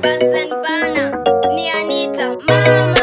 Bunsen bana ni Anita mama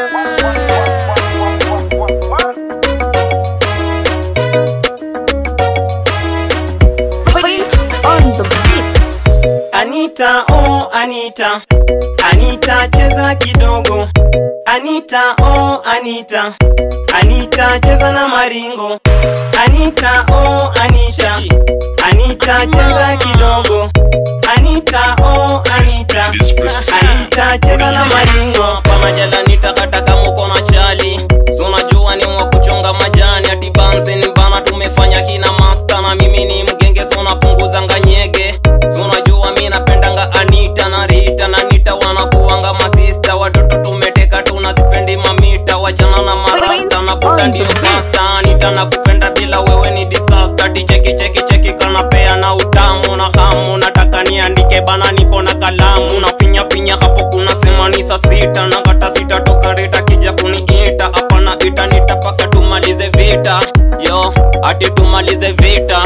Prince on the beats. Anita, oh Anita, Anita cheza kidogo. Anita, oh Anita, Anita cheza na maringo. Anita, oh Anisha, Anita cheza kidogo. Anita, oh Anita, Anita cheza na maringo. Pamoja la Anita kata kama uko na chali. So unajua ni mwa kuchonga majani ati banze ni bana tumefanya kina master na mimi ni mgenge so napunguza nganyege so unajua mi napendanga Anita na Rita na Nita wanakuanga masista watoto tumeteka tunasipendi mamita wachana na marasta na buda ndio pasta Anita nakupenda bila wewe ni disaster ti cheki cheki cheki kanapea na utamu na hamu nataka niandike bana niko na kalamu na finya finya hapo kuna sema ni saa sita na kata sita toka Rita kija kuniita hapana ita nitapaka tumalize vita yo ati tumalize vita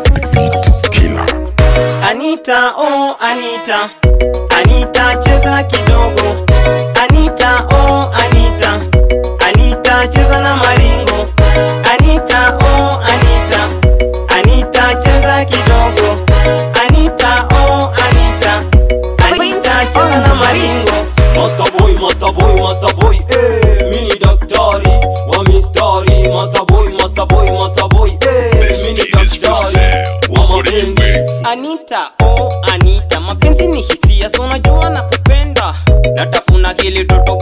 Anita, oh Anita, Anita cheza kidogo. Anita, oh Anita, Anita cheza na maringo. Anita, oh Anita, Anita cheza kidogo. Anita, oh Anita, Anita cheza na maringo. Master boy, master boy, master boy, eh, mini daktari wa mistari. Master boy, master boy, master boy, eh, mini daktari wa mapenzi. Anita, oh Anita, mapenzi ni hisia, so unajua na kupenda. Natafuna hili toto